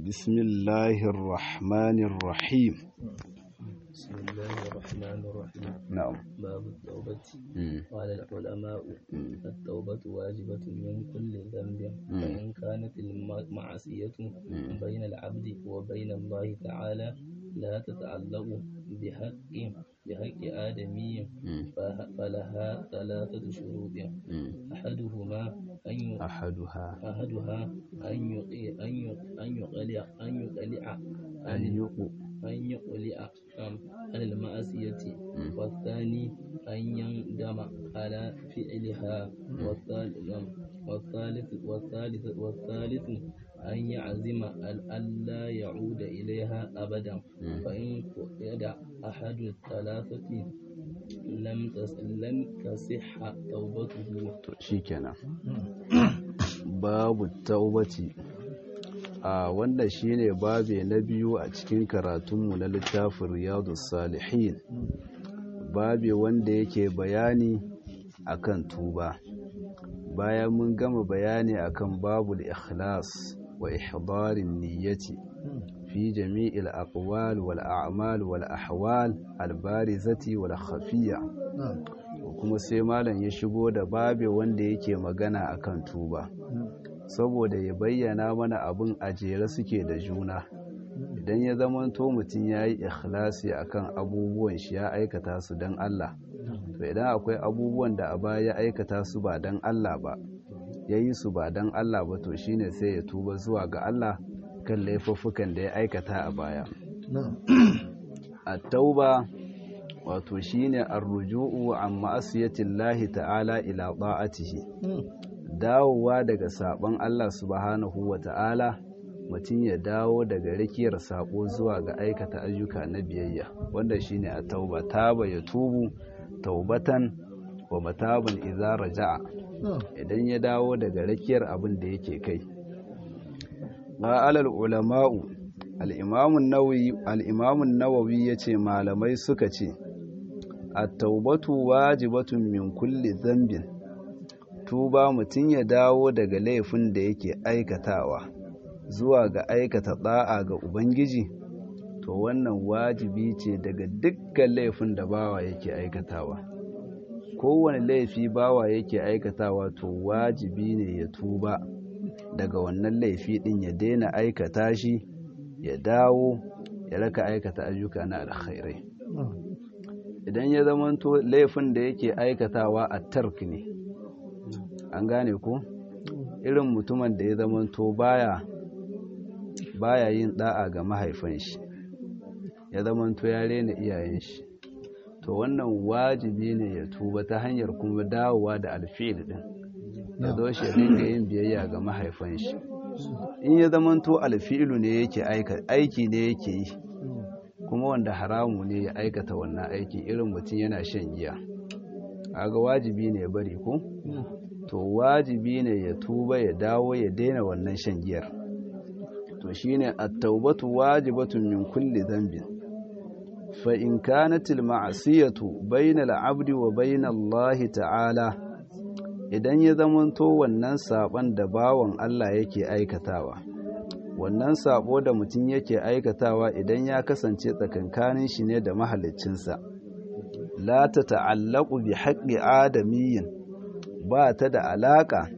بسم الله الرحمن الرحيم بسم الله الرحمن الرحيم نعم باب التوبة مم. قال العلماء مم. التوبة واجبة من كل ذنب مم. فإن كانت المعصية مم. بين العبد وبين الله تعالى لا تتعلق بحق بحق آدمي مم. فه- فلها ثلاثة شروط مم. أحدهما أن ي- أحدها أحدها أن يقي- أن ي- أن يقلع أن يقلع أن يقو أن يقلع عن عن المعصية مم. والثاني أن يندم على فعلها والثالث والثالث والثالث والثالث أن يعزم أن ألا يعود إليها أبدا مم. فإن فقد أحد الثلاثة لم تس- لم تصح توبته to shikenan babu taubati a wanda shine babe na biyu a cikin karatunmu na littafin riyadus salihin babe wanda yake bayani akan tuba bayan mun gama bayani akan babul ikhlas wa ihdarin niyyati fi jami'il aqwal wal a'mal wal ahwal al barizati wal khafiyya kuma sai malam ya shigo da babe wanda yake magana akan tuba saboda ya bayyana mana abin a jere suke da juna idan ya zamanto mutum ya yi ikhlasi akan abubuwan shi ya aikata su don Allah to idan akwai abubuwan da a baya ya aikata su ba don Allah ba ya yi su ba don Allah ba to shine sai ya tuba zuwa ga Allah kan laifuffukan da ya aikata a baya at-tauba wato shine ar-ruju'u an ma'asiyatillahi ta'ala ila ta'atihi dawowa daga sabon Allah subhanahu wa ta'ala mutum ya dawo daga rikiyar sabo zuwa ga aikata ayyuka na biyayya wanda shine a tauba taba ya tubu taubatan wa mataban idza raja'a idan ya dawo daga rakiyar abin da yake kai alal ulama'u al-imam an-nawawi al-imam an-nawawi yace malamai suka ce at-taubatu wajibatun min kulli dhanbin tuba mutum ya dawo daga laifin da yake aikatawa zuwa ga aikata da'a ga ubangiji to wannan wajibi ce daga dukkan laifin da bawa yake aikatawa kowane laifi bawa yake aikatawa to wajibi ne ya tuba daga wannan laifi din ya daina aikata shi ya dawo ya raka aikata ayyuka na alkhairai idan ya zamanto laifin da yake aikatawa a tark ne an gane ko irin mutumin da ya zamanto baya baya yin da'a ga mahaifan shi ya zamanto ya rena iyayen shi to wannan wajibi ne ya tuba ta hanyar kuma dawowa da alfil din ya zo shi dinga yin biyayya ga mahaifan shi in ya zamanto alfilu ne yake aiki ne yake yi kuma wanda haramu ne ya aikata wannan aiki irin mutum yana shan giya aga wajibi ne ya bari ko to wajibi ne ya tuba ya dawo ya daina wannan shan giyar to shine at-taubatu wajibatun min kulli dhanbin fa in kanat al-ma'siyatu bayna al-'abdi wa bayna Allah ta'ala idan ya zamanto wannan saban da bawan Allah yake aikatawa wannan sabo da mutum yake aikatawa idan ya kasance tsakankanin shi ne da mahaliccinsa la ta ta'allaqu bi haqqi adamiyyin ba ta da alaka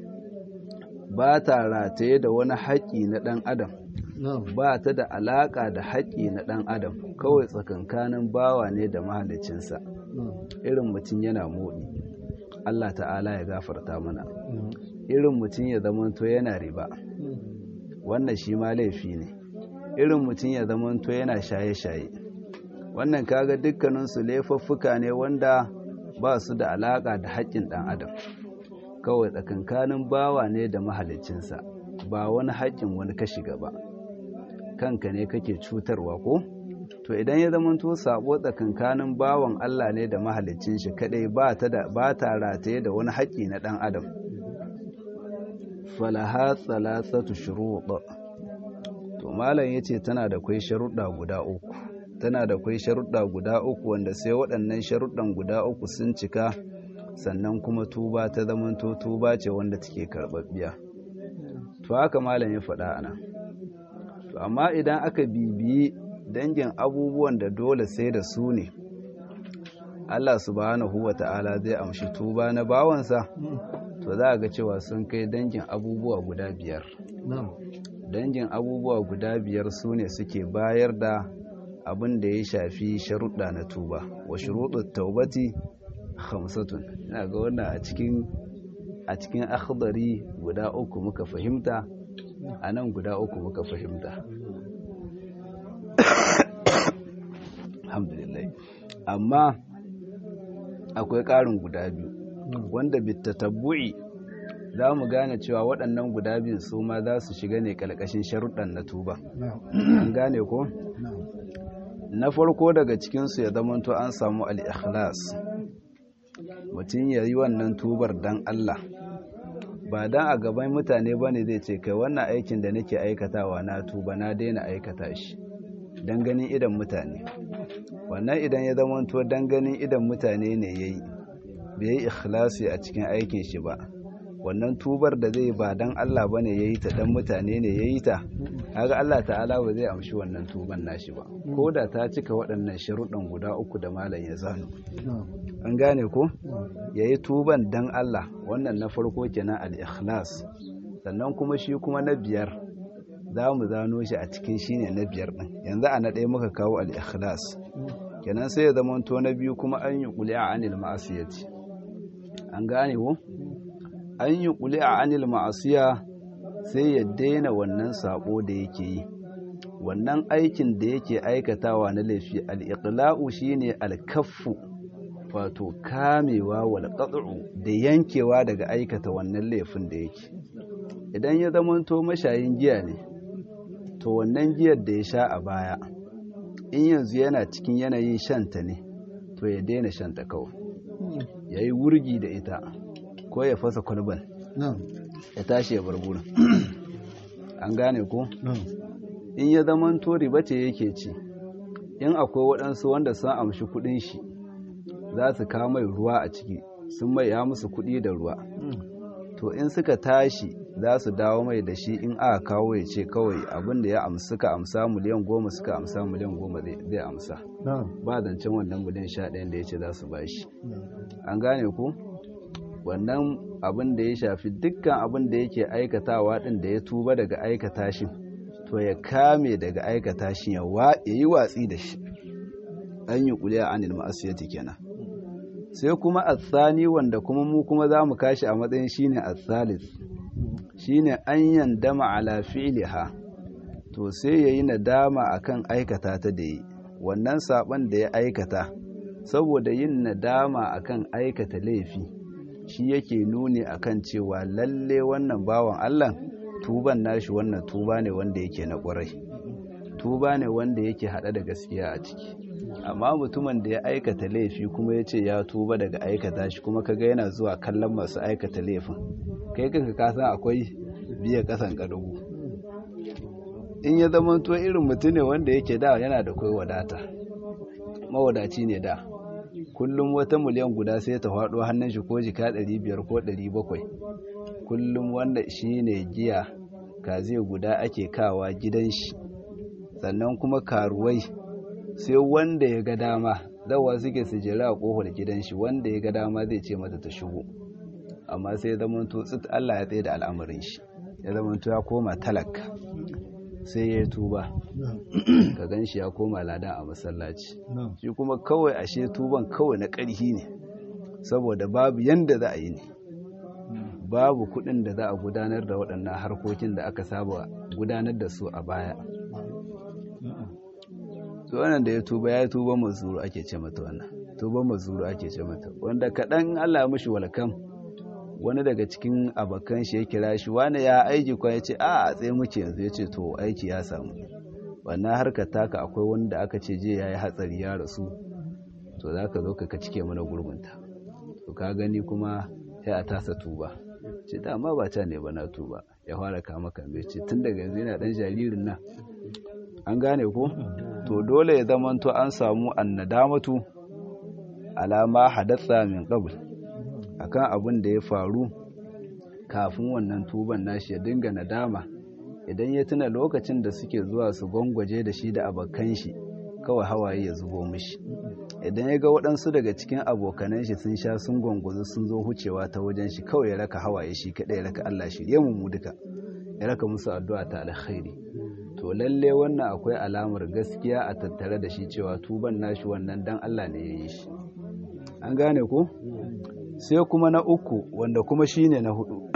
ba ta rataye da wani haƙƙi na ɗan adam ba ta da alaka da haƙƙi na ɗan adam kawai tsakankanin bawa ne da mahaliccinsa irin mutum yana moɗi Allah ta'ala ya gafarta mana irin mutum ya zamanto yana riba wannan shi ma laifi ne irin mutum ya zamanto yana shaye-shaye wannan kaga dukkaninsu laifuffuka ne wanda ba su da alaƙa da haƙƙin ɗan adam kawai tsakankanin bawa ne da mahalicinsa ba wani haƙƙin wani ka shiga ba kanka ne kake cutarwa ko to idan ya zamanto sabo tsakankanin bawan Allah ne da mahalicin shi kadai ba ta da ba ta rataye da wani haƙƙi na ɗan adam falaha thalathatu shurut to malam yace tana da kai sharuɗa guda uku tana da kai sharuɗa guda uku wanda sai waɗannan sharuɗan guda uku sun cika sannan kuma tuba ta zamanto tuba ce wanda take karɓaɓɓiya to haka malam ya faɗa ana to amma idan aka bibiyi dangin abubuwan da dole sai da su ne Allah subhanahu wa ta'ala zai amshi tuba na bawansa to za a ga cewa sun kai dangin abubuwa guda biyar dangin abubuwa guda biyar su ne suke bayar da abin da ya shafi sharuɗa na tuba wa shuruɗu taubati hamsatun ina ga wannan a cikin a cikin akhdari guda uku muka fahimta a nan guda uku muka fahimta alhamdulillah amma akwai ƙarin guda biyu wanda bitatabbu'i za mu gane cewa waɗannan guda biyu su ma za su shiga ne ƙalƙashin sharuɗan na tuba an gane ko na farko daga cikinsu ya zamanto an samu al-ikhlas mutum ya yi wannan tubar don Allah ba don a gaban mutane ba ne zai ce kai wannan aikin da nake aikatawa na tuba na daina aikata shi don ganin idan mutane wannan idan ya zamanto don ganin idan mutane ne ya yi bai yi ikhlasi a cikin aikin shi ba wannan tubar da zai ba don Allah ba ne ya yi ta don mutane ne ya yi ta haka Allah ta'ala ba zai amshi wannan tuban nashi ba ko da ta cika waɗannan sharuɗan guda uku da malam ya zano an gane ko ya yi tuban don Allah wannan na farko kenan al-ikhlas sannan kuma shi kuma na biyar za mu zano shi a cikin shi ne na biyar ɗin yanzu a na ɗaya muka kawo al-ikhlas kenan sai ya zama to na biyu kuma an yi ƙuli a anil ma'asiyati an gane ko an yi ƙuli a anil ma'asiya sai ya daina wannan saƙo da yake yi wannan aikin da yake aikatawa na laifi al'iƙla'u shi ne alkaffu wato kamewa wal da yankewa daga aikata wannan laifin da yake idan ya zamanto mashayin giya ne to wannan giyar da ya sha a baya in yanzu yana cikin yanayin shanta ne to ya daina shanta kawai ya yi wurgi da ita ko ya fasa kwalban ya tashi ya bar gurin an gane ko in ya zaman to riba ce yake ci in akwai waɗansu wanda sun amshi kuɗin shi za su kawo mai ruwa a ciki sun mai ya musu kuɗi da ruwa to in suka tashi za su dawo mai da shi in aka kawo ya ce kawai abin da ya amsa suka amsa miliyan goma suka amsa miliyan goma zai amsa ba zancen wannan miliyan sha ɗayan da ya ce za su ba shi an gane ku wannan abin da ya shafi dukkan abin da yake aikatawa ɗin da ya tuba daga aikata shi to ya kame daga aikata shi ya yi watsi da shi an yi kuliya anil ma'asiyati kenan sai kuma atsani wanda kuma mu kuma za mu kashi a matsayin shine atsalis shine an yandama ala fi'liha to sai yayi nadama akan aikata ta da yi wannan saban da ya aikata saboda yin nadama akan aikata laifi shi yake nuni akan cewa lalle wannan bawan Allah tuban nashi wannan tuba ne wanda yake na ƙwarai tuba ne wanda yake hada da gaskiya a ciki amma mutumin da ya aikata laifi kuma ya ce ya tuba daga aikata shi kuma kaga yana zuwa kallon masu aikata laifin kai kanka ka san akwai biya kasan kadugu in ya zama to irin mutum ne wanda yake da yana da kai wadata mawadaci ne da kullum wata miliyan guda sai ta faɗo hannun shi ko jika 500 ko 700 kullum wanda shi ne giya kaze guda ake kawa gidan shi sannan kuma karuwai sai wanda ya ga dama zawa suke su jira a kofar gidan shi wanda ya ga dama zai ce mata ta shigo amma sai zaman to tsit Allah ya tsaye da al'amarin shi ya zaman to ya koma talaka sai ya tuba ka gan shi ya koma ladan a masallaci shi kuma kawai ashe tuban kawai na ƙarhi ne saboda babu yanda za a yi ne babu kuɗin da za a gudanar da waɗannan harkokin da aka saba gudanar da su a baya to wannan da ya tuba ya tuba mazuru ake ce mata wannan tuba mazuru ake ce mata wanda kaɗan Allah ya mishi walkam wani daga cikin abokan shi ya kira shi wani ya aiki kwa ya ce a a tsaye muke yanzu ya ce to aiki ya samu wannan harkar taka akwai wani da aka ce je ya yi hatsari ya rasu to za ka zo ka cike mana gurbinta to ka gani kuma sai a tasa tuba ce dama ba ta ne ba na tuba ya fara kama kambe ce tun daga yanzu yana dan jaririn nan an gane ko to dole ya zamanto an samu annadamatu alama hadatsa min qabl akan abin da ya faru kafin wannan tuban nashi ya dinga nadama idan ya tuna lokacin da suke zuwa su gwangwaje da shi da abokan shi kawai hawaye ya zubo mishi idan ya ga waɗansu daga cikin abokanan shi sun sha sun gwangwazo sun zo hucewa ta wajen shi kawai ya raka hawaye shi kaɗai ya raka Allah shi ya mu duka ya raka musu addu'a ta alkhairi to lalle wannan akwai alamar gaskiya a tattare da shi cewa tuban nashi wannan dan Allah ne ya yi shi an gane ko sai kuma na uku wanda kuma shine na hudu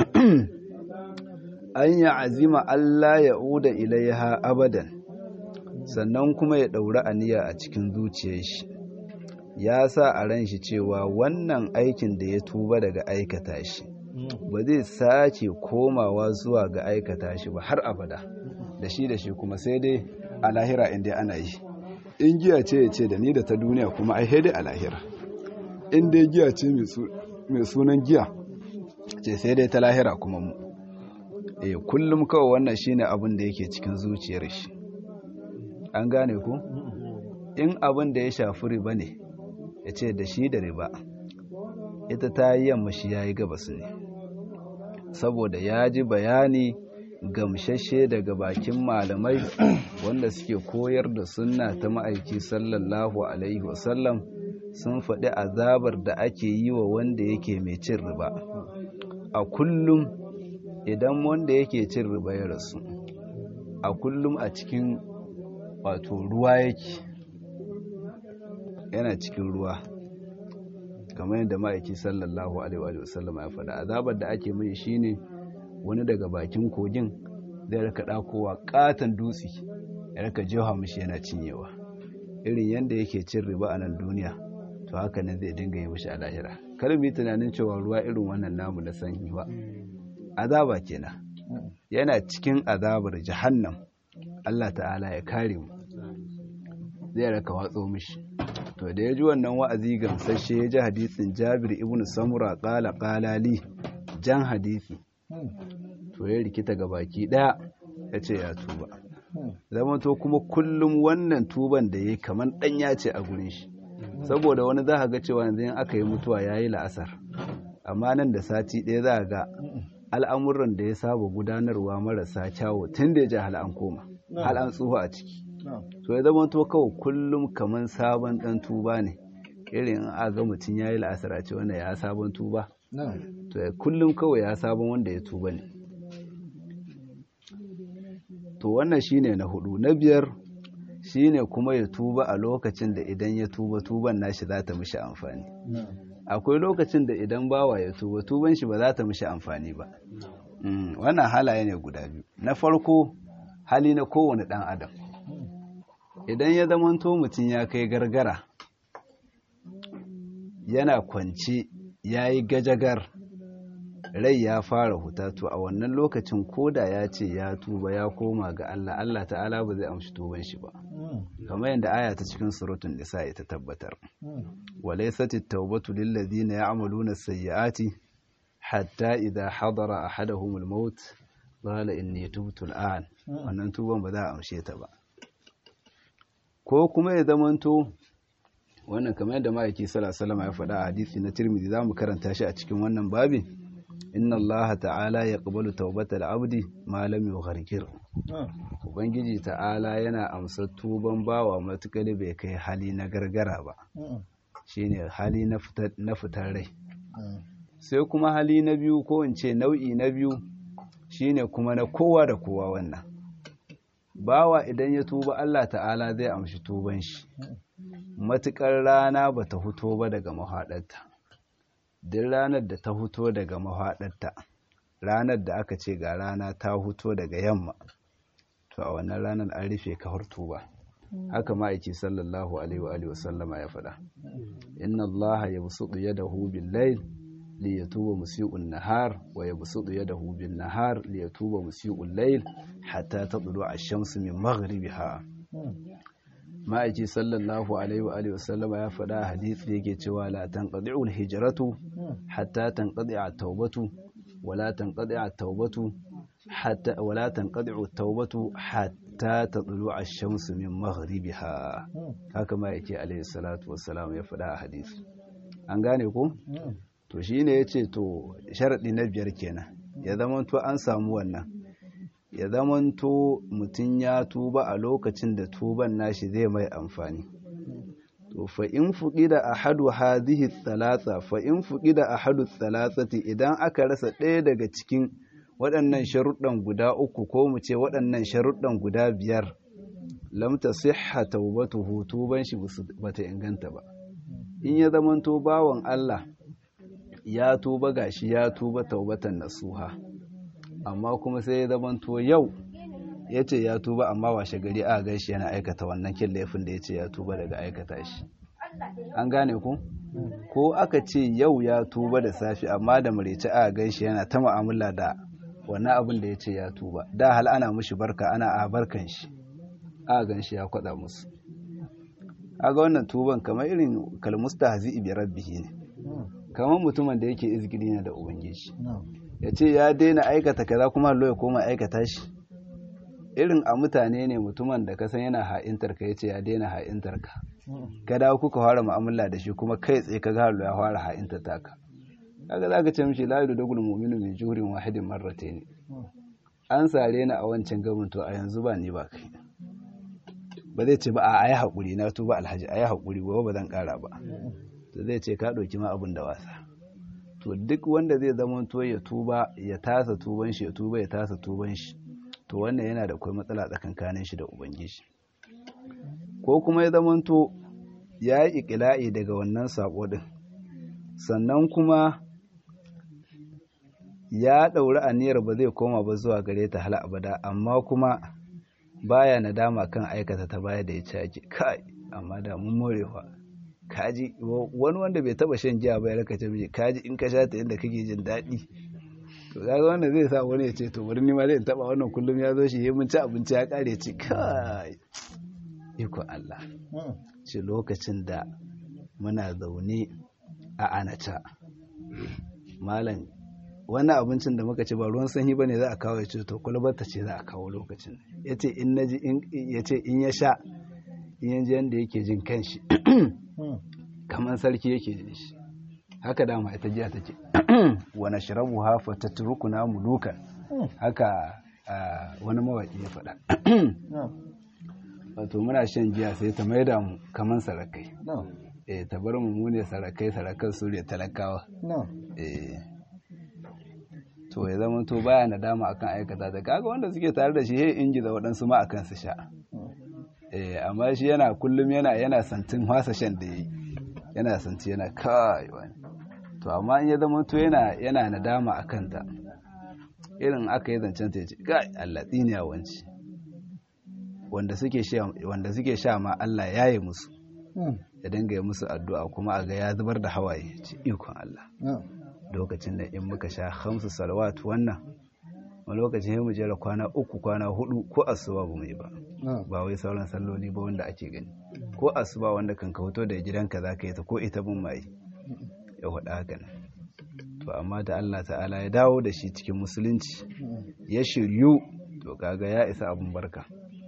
an ya azima Allah ya uda ilaiha abadan sannan kuma ya ɗauri aniya a cikin zuciyar shi ya sa a ran shi cewa wannan aikin da ya tuba daga aikata shi ba zai sace komawa zuwa ga aikata shi ba har abada da shi da shi kuma sai dai a lahira inda ana yi in giya ce ya ce da ni da ta duniya kuma ai dai a lahira in dai giya ce mai sunan giya ce sai dai ta lahira kuma mu eh kullum kawai wannan shine abin da yake cikin zuciyar shi an gane ku in abin da ya shafi riba ne ya ce da shi da riba ita ta yi yamma shi ya yi gabas ne saboda ya ji bayani gamshashe daga bakin malamai wanda suke koyar da sunna ta ma'aiki sallallahu alaihi wasallam sun faɗi azabar da ake yi wa wanda yake mai cin riba a kullum idan wanda yake cin riba ya rasu a kullum a cikin wato ruwa yake yana cikin ruwa kamar yadda ma'aiki sallallahu alaihi wasallam ya faɗa azabar da ake mai shine wani daga bakin kogin zai raka ɗakowa ƙaton dutse ya raka jefa mishi yana cinyewa irin yadda yake cin riba a nan duniya to haka nan zai dinga yi mishi a lahira kar mu yi tunanin cewa ruwa irin wannan namu na sanyi ba azaba kenan yana cikin azabar jahannam Allah ta'ala ya kare mu zai raka watso mishi to da ya ji wannan wa'azi gamsashe ya ji hadisin Jabir ibn Samura qala qala li jan hadisi to ya rikita ga baki daya ya ce ya tuba zama to kuma kullum wannan tuban da ya kamar ɗanya ce a gurin shi saboda wani za ga cewa yanzu in aka yi mutuwa ya yi la'asar amma nan da sati ɗaya za ga al'amuran da ya saba gudanarwa marasa kyawo tun da ya ji hal an koma hal an tsuhu a ciki to ya zama to kawai kullum kamar sabon ɗan tuba ne irin in a ga mutum ya yi la'asar a ce wanda ya sabon tuba to kullum kawai ya sabon wanda ya tuba ne to wannan shine na hudu na biyar shine kuma ya tuba a lokacin da idan ya tuba tuban nashi za ta mishi amfani akwai lokacin da idan bawa ya tuba tuban shi ba za ta mishi amfani ba wannan halaye ne guda biyu na farko hali na kowane dan adam idan ya zamanto mutum ya kai gargara yana kwance ya yi gajagar rai ya fara huta to a wannan lokacin koda ya ce ya tuba ya koma ga Allah Allah ta'ala ba zai amshi tuban shi ba kamar yadda aya ta cikin suratul nisa ta tabbatar walaysat at-taubatu lil ladina ya'maluna as-sayyi'ati hatta idha hadara ahaduhum al-maut qala inni tubtu al-an wannan tuban ba za a amshe ta ba ko kuma ya zamanto wannan kamar yadda ma'aiki sallallahu alaihi wasallam ya faɗa a hadisi na Tirmidhi zamu karanta shi a cikin wannan babin inna Allah ta'ala ya ƙabalu taubatar abdi malam yau harkir ubangiji ta'ala yana amsa tuban bawa matuƙar bai kai hali na gargara ba shine hali na fitar rai sai kuma hali na biyu ko in ce nau'i na biyu shine kuma na kowa da kowa wannan bawa idan ya tuba Allah ta'ala zai amshi tuban shi matuƙar rana ba ta huto ba daga mahaɗarta duk ranar da ta huto daga mahaɗarta ranar da aka ce ga rana ta huto daga yamma to a wannan ranar an rufe kawar tuba haka ma'aiki sallallahu alaihi wa sallama ya faɗa inna allaha yabsutu yadahu bil layl li yatuba musii'un nahar wa yabsutu yadahu bin nahar li yatuba musii'ul layl hatta tadlu ash-shamsu min maghribiha ma'aiki sallallahu alaihi wa sallama ya faɗa hadisi yake cewa la tanqadi'ul hijratu hatta tanqadi'a tawbatu wala tanqadi'a tawbatu hatta wala tanqadi'u tawbatu hatta tadlu'a ash-shamsu min maghribiha haka ma'aiki alaihi salatu wassalam ya faɗa a hadisi an gane ko to shine yace to sharadi na biyar kenan ya zama to an samu wannan ya zamanto mutum ya tuba a lokacin da tuban nashi zai mai amfani to fa in fuqida ahadu hadhihi thalatha fa in fuqida ahadu thalathati idan aka rasa ɗaya daga cikin waɗannan sharuɗan guda uku ko mu ce waɗannan sharuɗan guda biyar lam tasihha tawbatuhu tuban shi bata inganta ba in ya zamanto bawan Allah ya tuba gashi ya tuba taubatan nasuha amma kuma sai ya zamanto yau ya ce ya tuba amma washe gari a gaishe yana aikata wannan kin laifin da ya ce ya tuba daga aikata shi an gane ku ko aka ce yau ya tuba da safi amma da marece a gaishe yana ta mu'amala da wannan abin da ya ce ya tuba da hal ana mushi barka ana a barkan shi a gan shi ya kwada musu aga wannan tuban kamar irin kalmustahzi bi rabbihi ne kamar mutumin da yake izgiri ne da ubangiji ya ce ya daina aikata kaza kuma Allah ya koma aikata shi irin a mutane ne mutumin da ka san yana ha'intar ka yace ya daina ha'intar ka ka dawo kuka fara mu'amala da shi kuma kai tsaye ka ga Allah ya fara ha'intar ta ka kaga zaka ce mishi la yudul mu'minu min jurin wahidin marratayn an sare ni a wancan gaban to a yanzu ba ni ba kai ba zai ce ba a ayi hakuri na tuba alhaji ayi hakuri gobe ba zan kara ba to zai ce ka ɗauki ma abin da wasa to duk wanda zai zama to ya tuba ya tasa tuban shi ya tuba ya tasa tuban shi to wannan yana da kai matsala tsakankanin shi da ubangiji ko kuma ya zama to ya yi ikila'i daga wannan sako din sannan kuma ya ɗauri aniyar ba zai koma ba zuwa gare ta hala abada amma kuma baya nadama kan aikata ta baya da ya caji kai amma da mun morewa kaji wani wanda bai taba shan giya ba ya raka ce miji kaji in ka sha ta yadda kake jin daɗi to kaga wannan zai sa wani ya ce to bari ni ma zai taba wannan kullum ya zo shi ya mun ci abinci ya kare ci kai iko Allah ce lokacin da muna zaune a anata malam wannan abincin da muka ci ba ruwan sanyi bane za a kawo ya ce to kwalbata ce za a kawo lokacin yace in naji yace in ya sha in yanzu yanda yake jin kanshi kamar sarki yake jin shi haka dama ita jiya take wa nashrabu ha fa tatrukuna mulukan haka wani mawaki ya faɗa wato muna shan jiya sai ta maida mu kamar sarakai eh ta bar mu mu ne sarakai sarakan su ne talakawa eh to ya zama to baya nadama akan aikata da kaga wanda suke tare da shi he ingiza waɗansu ma akan su sha eh amma shi yana kullum yana yana santin wasa shan da yi yana santi yana kai wani to amma in ya zama to yana yana nadama akan ta irin aka yi zancen ta ce kai Allah tsiniya wanci wanda suke sha wanda suke sha ma Allah ya yi musu ya dinga yi musu addu'a kuma a ga ya zubar da hawaye ci ikon Allah lokacin da in muka sha hamsu salawat wannan a lokacin mu jera kwana uku kwana hudu ko asuba ba mu yi ba ba wai sauran salloli ba wanda ake gani ko asuba wanda kan kauto da gidanka za ka yi ta ko ita bin mai ya faɗa haka nan to amma da Allah ta'ala ya dawo da shi cikin musulunci ya shiryu to kaga ya isa abun barka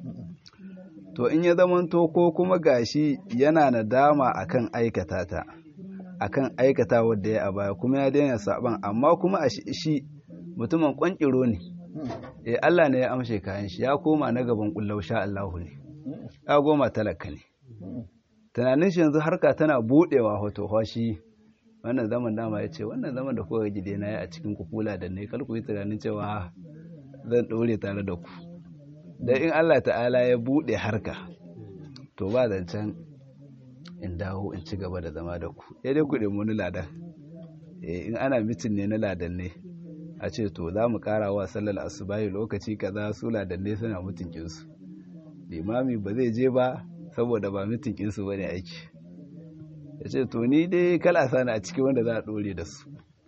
to in ya zamanto ko kuma gashi yana nadama akan aikata ta akan aikata wadda ya a baya kuma ya daina saban amma kuma a shi mutumin kwankiro ne eh Allah ne ya amshe kayan shi ya koma na gaban kullau sha Allahu ne ya goma talaka ne tunanin shi yanzu harka tana budewa hoto hoshi wannan zaman dama ya ce wannan zaman da kuka gide na ya a cikin kukula da ne kalku yi tunanin cewa zan ɗore tare da ku da in Allah ta'ala ya bude harka to ba zancen in dawo in ci gaba da zama da ku ya dai ku nemi wani ladan in ana mitin ne na ladan ne a ce to za mu kara wa sallar asubahi lokaci kaza su ladan ne suna mutunkin su limami ba zai je ba saboda ba mutunkin su bane aiki ya ce to ni dai kala sani a cikin wanda za a dore da su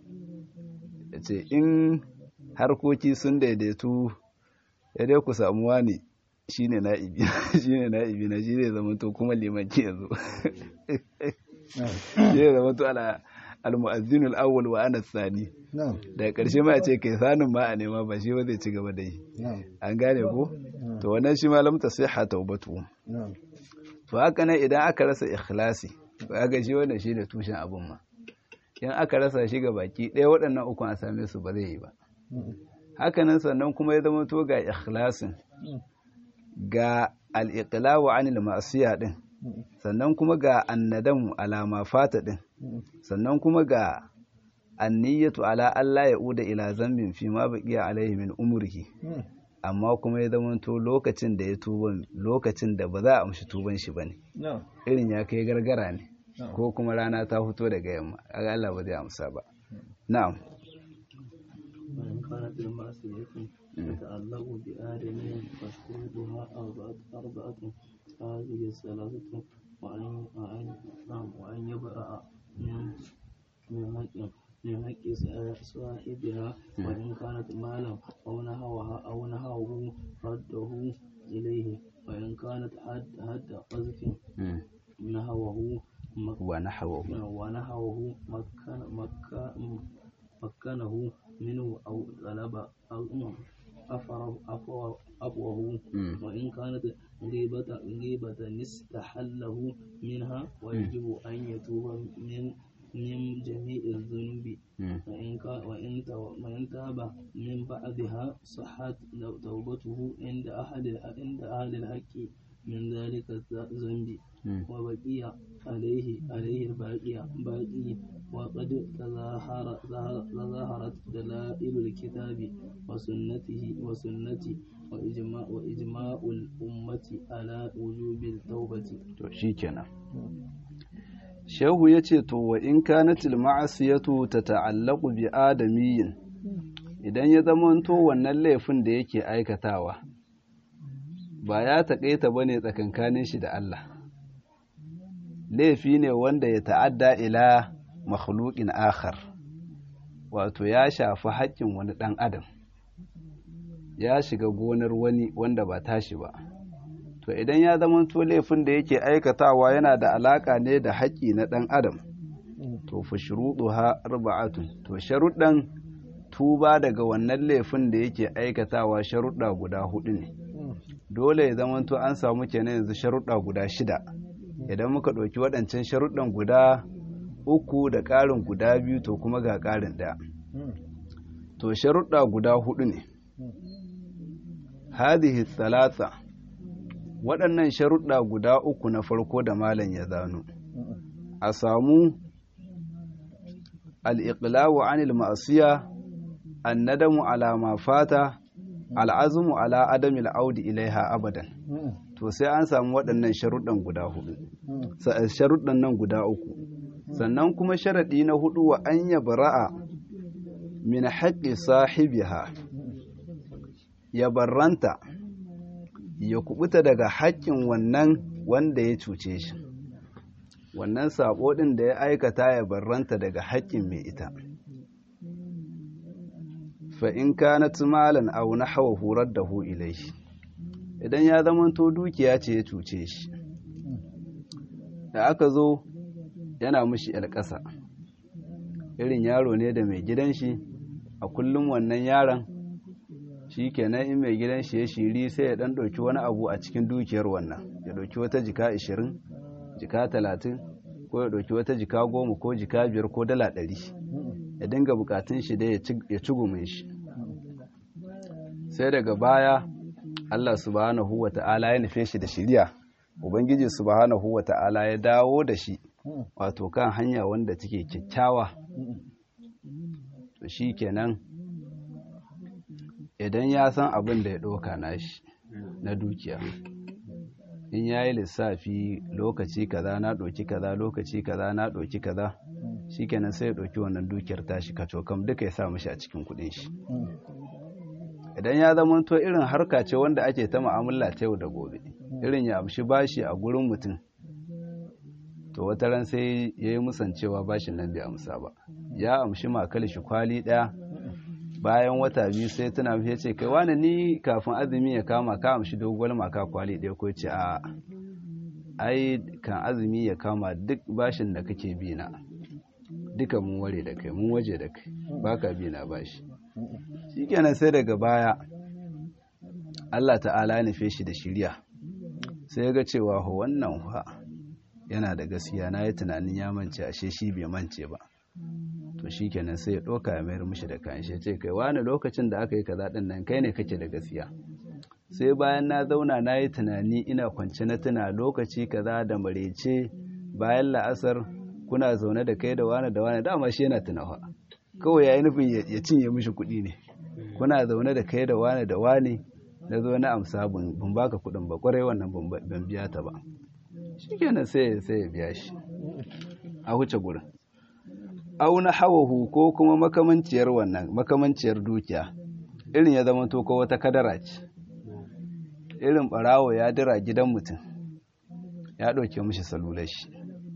ya ce in harkoki sun daidaitu ya dai ku samu wani shi ne na'ibi na'ibi na shi zai zama to kuma limanci yanzu shi zai zama to ala almu'azzinul awwal wa ana sani daga ƙarshe ma a ce kai sanin ma a nema ba shi ba zai ci gaba da yi an gane ko to wannan shi ma lamta sai ha taubatu to haka nan idan aka rasa ikhlasi ga shi wannan shi da tushen abun ma in aka rasa shi ga baki ɗaya waɗannan uku a same su ba zai yi ba hakanan sannan kuma ya zama to ga ikhlasin ga al-iqlawu anil ma'siya din sannan kuma ga annadamu alama fata din sannan kuma ga anniyatu ala Allah ya uda ila zambin fi ma baqiya alaihi min umrihi amma kuma ya zama to lokacin da ya tuba lokacin da ba za a amshi tuban shi bane irin ya kai gargara ne ko kuma rana ta fito daga yamma kaga Allah ba zai amsa ba na'am وإن كانت المعصية تتعلق بآدم فشروطها أربعة أربعة هذه الثلاثة وأن وأن نعم وأن يبرأ من من حق من حق صاحبها وإن كانت مالا أو نهوها أو نهوه رده إليه وإن كانت حد حد قذف نهوه wa nahwahu ونهوه مكن مكن مكنه منه أو طلب أو أفره أفوه أفوه وإن كانت غيبة غيبة استحله منها ويجب أن يتوب من من جميع الذنوب وإن كا- وإن تو- وإن تاب من بعدها صحت توبته عند أهل الح- عند أهل الحق من ذلك الذنب وبقي عليه عليه الباقي باقي وقد تظاهر ظهر- تظاهرت دلائل الكتاب وسنته وسنة وإجماع وإجماع الأمة على وجوب التوبة to shikenan shehu yace to wa in kanatil ma'asiyatu tata'allaqu bi adamiyyin idan ya zamanto wannan laifin da yake aikatawa ba ya taƙaita bane tsakankanin shi da Allah laifi ne wanda ya ta'adda ila makhluqin akhar wato ya shafi haƙƙin wani ɗan adam ya shiga gonar wani wanda ba tashi ba to idan ya zama to laifin da yake aikatawa yana da alaka ne da haƙƙi na ɗan adam to fa shuruɗuha arba'atun to sharuɗan tuba daga wannan laifin da yake aikatawa sharuɗa guda hudu ne dole ya zama to an samu kenan yanzu sharuɗa guda shida idan muka ɗauki waɗancan sharuɗan guda uku da ƙarin guda biyu to kuma ga ƙarin ɗaya to sharuɗa guda hudu ne hadhihi thalatha waɗannan sharuɗa guda uku na farko da malam ya zano a samu al'iƙlawa anil ma'asiya annadamu ala ma fata al'azumu ala adamil audi ilaiha abadan to sai an samu waɗannan sharuɗan guda hudu sharuɗan nan guda uku sannan kuma sharaɗi na hudu wa an bara'a min haƙƙi sahibiha ya barranta ya kubuta daga haƙƙin wannan wanda ya cuce shi wannan sabo ɗin da ya aikata ya barranta daga haƙƙin mai ita fa in kanat malan aw nahwahu raddahu ilayhi idan ya zamanto dukiya ce ya cuce shi da aka zo yana mishi yar ƙasa irin yaro ne da mai gidan shi a kullum wannan yaron shi kenan in mai gidan shi ya shiri sai ya dan ɗauki wani abu a cikin dukiyar wannan ya ɗauki wata jika ashirin jika talatin ko ya ɗauki wata jika goma ko jika biyar ko dala ɗari ya dinga bukatun shi dai ya ci gumin shi sai daga baya Allah subhanahu wa ta'ala ya nufe shi da shiriya ubangiji subhanahu wa ta'ala ya dawo da shi wato kan hanya wanda take kyakkyawa to shi kenan idan ya san abin da ya ɗauka nashi na dukiya in ya yi lissafi lokaci kaza na ɗauki kaza lokaci kaza na ɗauki kaza shi kenan sai ya ɗauki wannan dukiyar tashi kacokam duka ya sa mashi a cikin kuɗin shi idan ya zama to irin harka ce wanda ake ta mu'amala ta yau da gobe irin ya amshi bashi a gurin mutum to wata ran sai ya yi musancewa bashin nan bai amsa ba ya amshi makal shi kwali ɗaya bayan wata biyu sai tuna ya ce kai wani ni kafin azumi ya kama ka amshi doguwar maka kwali ɗaya ko ce a ai kan azumi ya kama duk bashin da kake bi na duka mun ware da kai mun waje da kai baka bi na bashi shikenan sai daga baya Allah ta'ala ya nufe shi da shirya sai ya ga cewa ho wannan fa yana da gaskiya na yi tunanin ya mance ashe shi bai mance ba to to shikenan sai ya ɗauka ya mayar mishi da kayan shi ya ce kai wani lokacin da aka yi kaza ɗin nan kai ne kake da gaskiya sai bayan na zauna na yi tunani ina kwance na tuna lokaci kaza da marece bayan la'asar kuna zaune da kai da wani da wani dama shi yana tunawa kawai ya yi nufin ya cinye mishi kuɗi ne kuna zaune da kai da wani da wani na zo na amsa ban baka kuɗin ba kwarai wannan ban biya ta ba shikenan sai sai ya biya shi a huce gurin auna hawahu ko kuma makamanciyar wannan makamanciyar dukiya irin ya zama to ko wata kadara ce irin barawo ya dira gidan mutum ya ɗauke mishi salular shi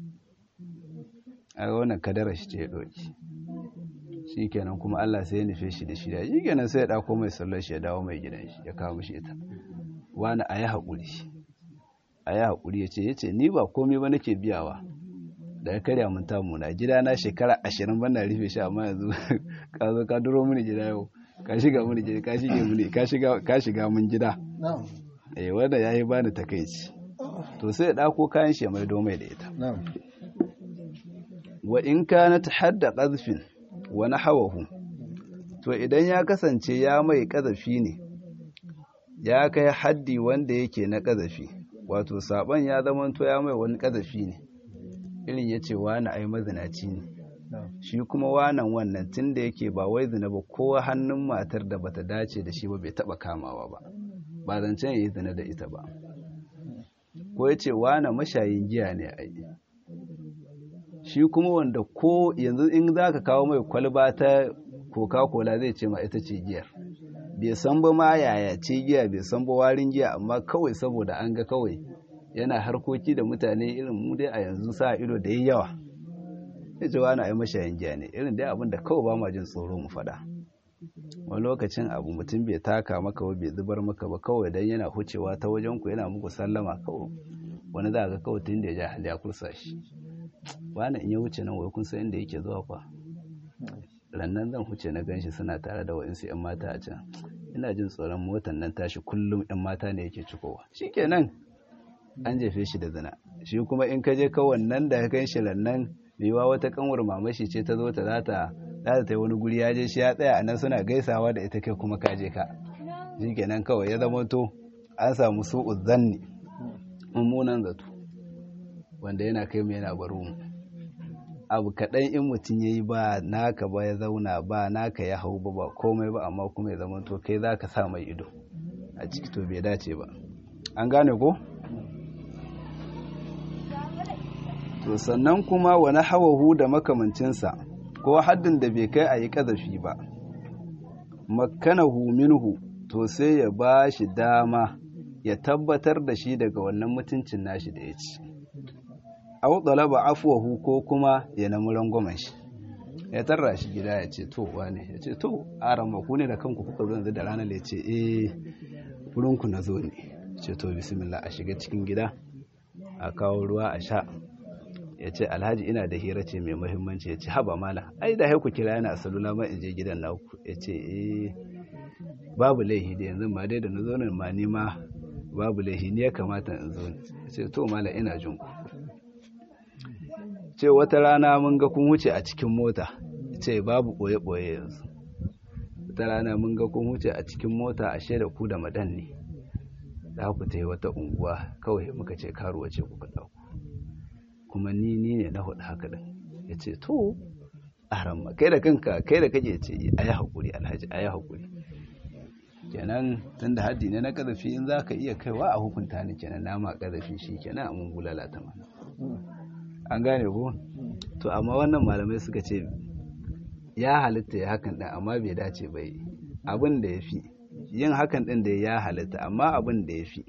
a wannan kadara shi ce ya ɗauki shi kenan kuma Allah sai ya nufe shi da shi da shi kenan sai ya ɗako mai salular shi ya dawo mai gidan shi ya kawo mishi ita wani a yi haƙuri a yi haƙuri ya ce ya ce ni ba komai ba nake biyawa da ya karya mun tamu na gida na shekara ashirin ban na rufe shi amma yanzu ka zo ka duro mini gida yau ka shiga mini gida ka shige mini ka shiga mun gida eh wanda yayi bani takeici to sai ya dako kayan shi mai domai da ita wa in kanat hadda qazfin wa nahawahu to idan ya kasance ya mai kazafi ne ya kai haddi wanda yake na kazafi wato saban ya zamanto ya mai wani kazafi ne irin ya ce wani ai mazinaci ne shi kuma wanan wannan tun da yake ba wai zina ba ko hannun matar da bata dace da shi ba bai taba kamawa ba ba zancen ya yi zina da ita ba ko ya ce wana mashayin giya ne a yi shi kuma wanda ko yanzu in za ka kawo mai kwalba ta coca-cola zai ce ma ita ce giyar bai san ba ma yaya ce giya bai san ba warin giya amma kawai saboda an ga kawai yana harkoki da mutane irin mu dai a yanzu sa ido da yi yawa ya ce wani ai mashayin giya ne irin dai abin da kawai ba ma jin tsoro mu faɗa wani lokacin abu mutum bai taka maka ba bai zubar maka ba kawai dan yana hucewa ta wajen ku yana muku sallama kawai wani za ga kawai tun da ya ja hali ya kursa shi wani in ya wuce nan wai kun san inda yake zuwa kwa rannan zan huce na ganshi suna tare da wa'insu 'yan mata a can ina jin tsoron motan nan tashi kullum 'yan mata ne yake cikowa shikenan an jefe shi da zina shi kuma in ka je ka wannan da ka gan shi rannan yiwa wata kanwar mamashi ce ta zo ta za ta za ta yi wani guri ya je shi ya tsaya a nan suna gaisawa da ita kai kuma ka je ka shikenan kawai ya zama to an samu su'u zanni mummunan zato wanda yana kai mu yana baro mu abu kaɗan in mutum ya yi ba naka ba ya zauna ba naka ya hau ba ba komai ba amma kuma ya zama to kai za ka sa mai ido a ciki to bai dace ba an gane ko? to sannan kuma wani hawahu da makamancinsa ko haddin da bai kai a yi ƙazafi ba makanahu minhu to sai ya ba shi dama ya tabbatar da shi daga wannan mutuncin nashi da ya ci au talaba afwahu ko kuma ya namu rangwamen shi ya tarra shi gida ya ce to wane ya ce to aran ku ne da kanku kuka zo yanzu da ranar ya ce eh wurinku na zo ne ce to bismillah a shiga cikin gida a kawo ruwa a sha ya ce alhaji ina da hira ce mai muhimmanci ya ce haba mala ai da haiku kira yana salula ma in je gidan naku ya ce eh babu laihi da yanzu ma dai da na zo nan ma ni ma babu laihi ne ya kamata in zo ya ce to mala ina jin ku ce wata rana mun ga kun wuce a cikin mota ce babu ɓoye-ɓoye yanzu wata rana mun ga kun wuce a cikin mota a shaida ku da madan ne za ku ta yi wata unguwa kawai muka ce karuwa ce kuka ɗauku kuma ni ni ne na hudu haka ɗin ya ce to aramma kai da kanka kai da kake ce a yi haƙuri alhaji a yi haƙuri kenan tun da haddi ne na ƙazafi in za ka iya kaiwa a hukunta ni kenan nama ƙazafi shi kenan a mun bulala ta mana an gane ko to amma wannan malamai suka ce ya halitta ya hakan ɗin amma bai dace ba yi abin da ya fi yin hakan ɗin da ya halitta amma abin da ya fi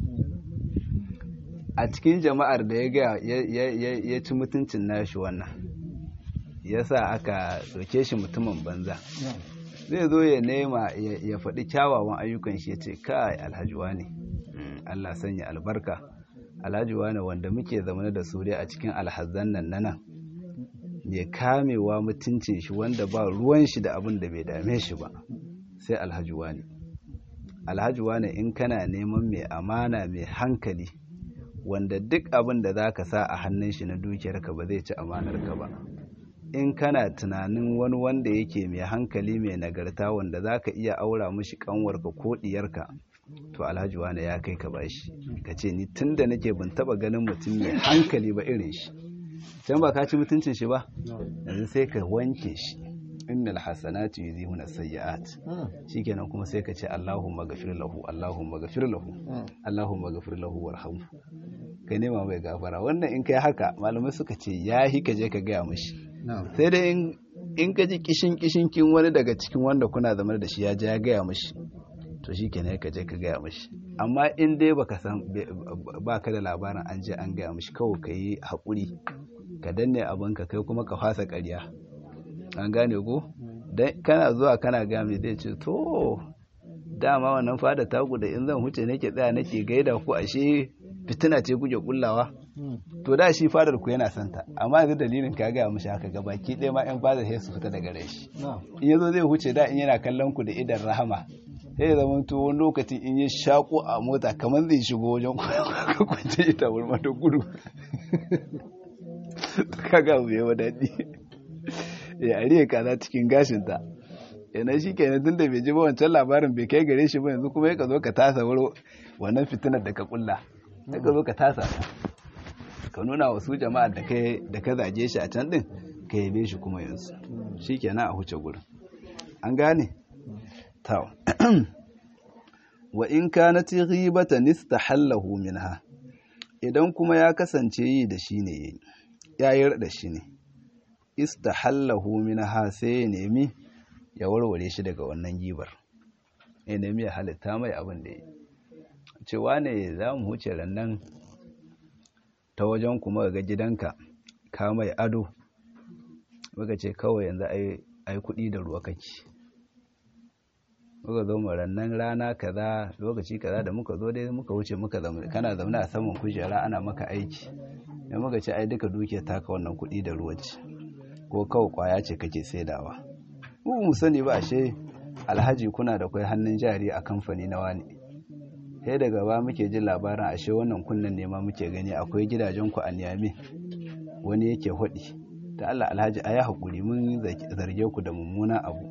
a cikin jama'ar da ya ga ya ci mutuncin nashi wannan ya sa aka ɗauke shi mutumin banza zai zo ya nema ya faɗi kyawawan ayyukan shi ya ce kai alhajuwa ne Allah sanya albarka alhaji wane wanda muke zamane da su dai a cikin alhazan nan nan mai kamewa mutuncin shi wanda ba ruwan shi da abin da bai dame shi ba sai alhaji wane alhaji wane in kana neman mai amana mai hankali wanda duk abin da za ka sa a hannun shi na dukiyarka ba zai ci amanarka ba in kana tunanin wani wanda yake mai hankali mai nagarta wanda za ka iya aura mishi kanwarka ko diyarka to alhaji wane ya kai ka bashi ka ce ni tun da nake ban taba ganin mutum mai hankali ba irin shi can ba ka ci mutuncin shi ba yanzu sai ka wanke shi innal hasanatu yuzihuna sayyi'at shikenan kuma sai ka ce Allahumma ghafir lahu Allahumma ghafir lahu Allahumma ghafir lahu warhamhu ka nema mai gafara wannan in kai haka malamai suka ce yahi ka je ka gaya mishi sai dai in ka ji kishin kishin kin wani daga cikin wanda kuna zama da shi ya je ya gaya mishi to shikenan ka je ka gaya mishi amma in dai baka san baka da labarin an je an gaya mishi kawai ka yi haƙuri ka danne abinka kai kuma ka fasa ƙarya an gane ko dan kana zuwa kana ga mai zai ce to dama wannan fada taku da in zan huce nake tsaya nake gaida ku ashe fitina ce kuke kullawa to da shi fadar ku yana santa amma yanzu dalilin ka gaya mishi haka gabaki ɗaya ma yan fadar sai su fita daga rai shi in yazo zai huce da in yana kallon ku da idan rahama sai ya zama to wani lokacin in ya shako a mota kamar zai shigo wajen kwance ita wurma da gudu kaga abu yawa daɗi ya ariya kaza cikin gashinta yana shi kenan tun da bai ji ba wancan labarin bai kai gare shi ba yanzu kuma ya ka zo ka tasa wuro wannan fitinar da ka kulla ya ka zo ka tasa ka nuna wa su jama'a da ka zage shi a can din ka yabe shi kuma yanzu shi kenan a huce gurin an gane taw wa in kanat ghibatan istahallahu minha idan kuma ya kasance yi da shi ne ya yi da shi ne istahallahu minha sai ya nemi ya warware shi daga wannan gibar ya nemi ya halitta mai abin da ya cewa ne za mu huce rannan ta wajen kuma ga gidanka ka mai ado muka ce kawai yanzu ai kuɗi da ruwa kake muka zo rannan rana kaza lokaci kaza da muka zo dai muka wuce muka zama kana zaune a saman kujera ana maka aiki da muka ce ai duka duke taka wannan kuɗi da ruwa ce ko kawai kwaya ce kake saidawa mu mu sani ba ashe alhaji kuna da kai hannun jari a kamfani na wani sai daga ba muke jin labarin ashe wannan kunnen ne ma muke gani akwai gidajen ku a Niyame wani yake hudi ta Allah alhaji ayi hakuri mun zarge ku da mummunan abu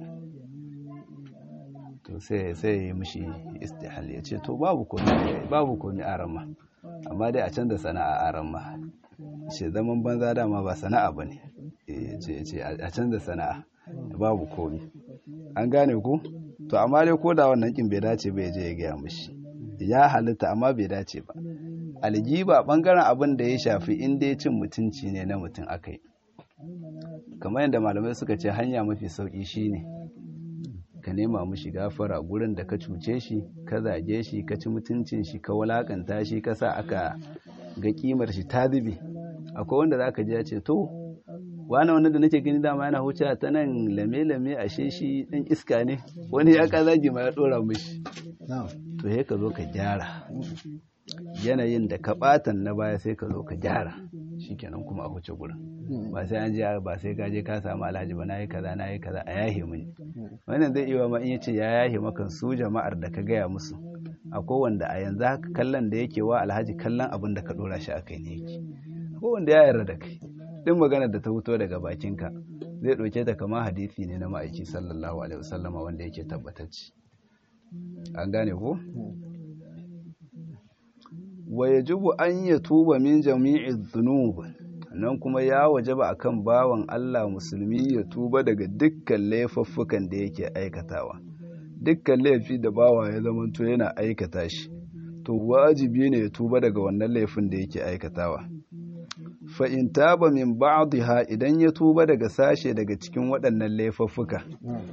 to sai sai ya mishi istihal ya ce to babu komai babu komai a ramma amma dai a canza sana'a a ramma ce zaman banza dama ba sana'a bane ce ce a canza sana'a babu komai an gane ku to amma dai ko da wannan kin bai dace ba ya je ya gaya mishi ya halitta amma bai dace ba aljiba bangaren abin da ya shafi in dai cin mutunci ne na mutum akai kamar yadda malamai suka ce hanya mafi sauki shine ka nema mushi gafara gurin da ka cuce shi ka zage shi ka ci mutuncin shi ka walakanta shi ka sa aka ga kimar shi ta zube akwai wanda za ka ji ya ce to wani wanda da nake gani dama yana huce ta nan lame-lame ashe shi ɗan iska ne wani ya ka zagi ma ya ɗora mushi to sai ka zo ka gyara yanayin da ka ɓatan na baya sai ka zo ka gyara shikenan kuma a huce gurin ba sai an je ba sai ka je ka samu alhaji ba nayi kaza nayi kaza a yahe mini wannan zai iya ma in yace ya yahe maka su jama'ar da ka gaya musu akwai wanda a yanzu haka kallon da yake wa alhaji kallon abin da ka dora shi akai ne yake akwai wanda ya yarda da kai duk maganar da ta fito daga bakinka zai ɗauke ta kama hadisi ne na ma'aiki sallallahu alaihi wasallama wanda yake tabbatacce an gane ko wa yajibu an yatuba min jami'i dhunub nan kuma ya wajaba akan bawan Allah musulmi ya tuba daga dukkan laifuffukan da yake aikatawa dukkan laifi da bawa ya zamanto yana aikata shi to wajibi ne ya tuba daga wannan laifin da yake aikatawa fa in taba min ba'dha idan ya tuba daga sashe daga cikin waɗannan laifuffuka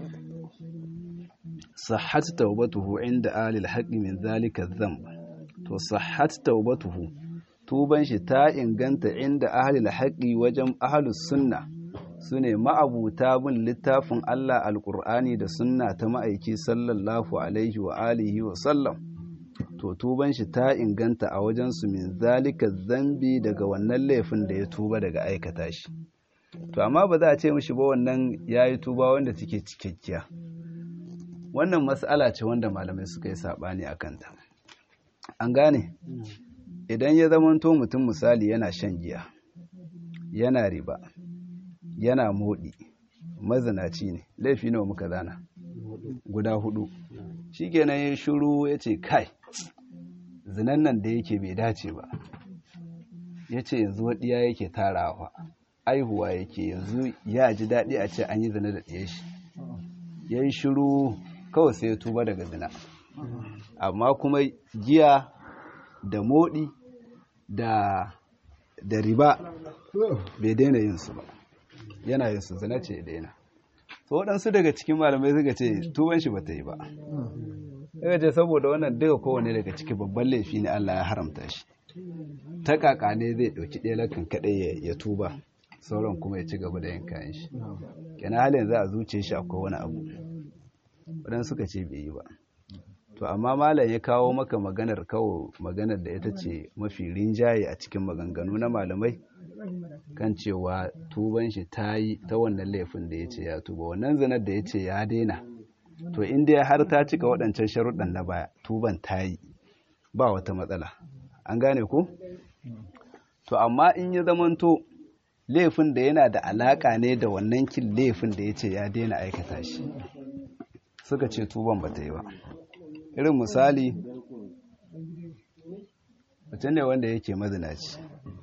sahhat tawbatuhu inda alil haqqi min zalika dhanb to sahhat tawbatuhu tuban shi ta inganta inda ahlul haqqi wajen ahlus sunna sune ma'abuta bin littafin Allah alqur'ani da sunna ta ma'aiki sallallahu alaihi wa alihi wa sallam to tuban shi ta inganta a wajen su min zalika zambi daga wannan laifin da ya tuba daga aikata shi to amma ba za a ce mishi ba wannan yayi tuba wanda take cikakkiya wannan mas'ala ce wanda malamai suka yi sabani akan ta an gane idan ya zamanto mutum misali yana shan giya yana riba yana moɗi mazinaci ne laifi nawa muka zana guda hudu shi kenan ya shuru ya ce kai zinan nan da yake bai dace ba ya ce yanzu waɗiya yake tarawa aihuwa yake yanzu ya ji daɗi a ce an yi zina da ɗaya shi ya yi shuru kawai sai ya tuba daga zina amma kuma giya da moɗi da da riba bai daina yin su ba yana yin su zina ce daina to waɗansu daga cikin malamai suka ce tuban shi bata yi ba daga ce saboda wannan duka kowane daga ciki babban laifi ne Allah ya haramta shi ta kaka ne zai ɗauki ɗaya lakan kaɗai ya tuba sauran kuma ya ci gaba da yin kayan shi kenan halin za a zuce shi akwai wani abu waɗansu suka ce bai yi ba to amma malam ya kawo maka maganar kawo maganar da ita ce mafi rinjaye a cikin maganganu na malamai kan cewa tuban shi ta yi ta wannan laifin da ya ce ya tuba wannan zanar da ya ce ya daina to inda har ta cika waɗancan sharuɗan na baya tuban ta yi ba wata matsala an gane ku to amma in ya zamanto laifin da yana da alaƙa ne da wannan kin laifin da ya ce ya daina aikata shi suka ce tuban ba ta yi ba irin misali mutum ne wanda yake mazinaci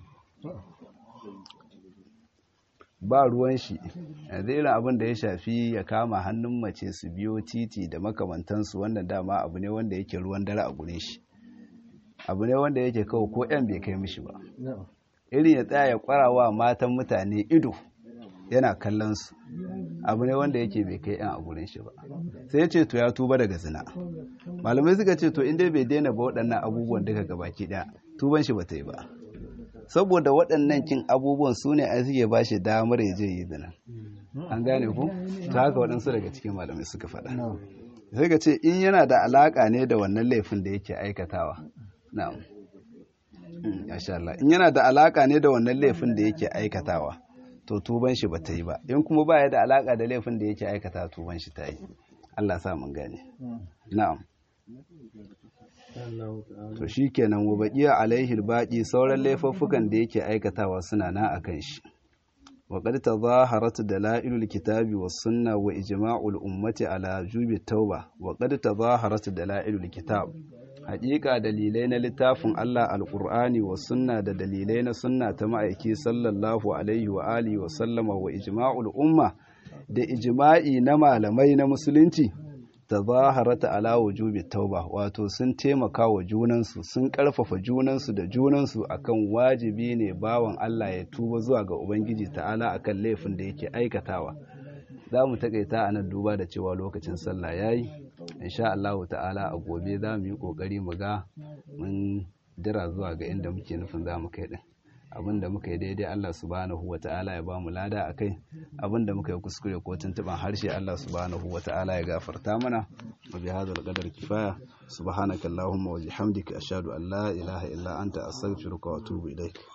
ba ruwan shi yanzu irin abin da ya shafi ya kama hannun mace su biyo titi da makamantansu wannan dama abu ne wanda yake ruwan dare a gure shi abu ne wanda yake kawo ko yan bai kai mishi ba irin ya tsaya ya kwarawa matan mutane ido yana kallon su abu ne wanda yake bai kai yan a gurin shi ba sai ya ce to ya tuba daga zina malamai suka ce to inda bai daina ba waɗannan abubuwan duka gabaki ɗaya tuban shi ba ta yi ba saboda waɗannan kin abubuwan su ne a suke ba shi damar ya je yi zina an gane ku ta haka waɗansu daga cikin malamai suka faɗa sai ka ce in yana da alaƙa ne da wannan laifin da yake aikatawa na'am Allah in yana da alaƙa ne da wannan laifin da yake aikatawa to tuban shi ba ta yi ba in kuma ba ya da alaƙa da laifin da yake aikata tuban shi ta yi Allah sa mun gane na'am to shi kenan wa baƙiya alaihi baƙi sauran laifuffukan da yake aikatawa suna na a kan shi wa qad tazaharat dalailul kitabi was sunna wa ijma'ul ummati ala jubi tauba wa qad tazaharat dalailul kitab haƙiƙa dalilai na littafin Allah alƙur'ani wa sunna da dalilai na sunna ta ma'aiki sallallahu alaihi wa alihi wa sallama wa ijma'ul umma da ijma'i na malamai na musulunci tazaharata ala wujubi tauba wato sun taimaka wa junansu sun karfafa junansu da junansu akan wajibi ne bawan Allah ya tuba zuwa ga ubangiji ta'ala akan laifin da yake aikatawa za mu takaita a nan duba da cewa lokacin sallah yayi insha Allah ta'ala a gobe za mu yi kokari mu ga mun dira zuwa ga inda muke nufin za mu kai din abin da muka yi daidai Allah subhanahu wa ta'ala ya ba mu lada a kai abin da muka yi kuskure ko tuntuban harshe Allah subhanahu wa ta'ala ya gafarta mana wa bi hadal qadar kifaya subhanaka allahumma wa bihamdika ashhadu an la ilaha illa anta astaghfiruka wa atubu ilaik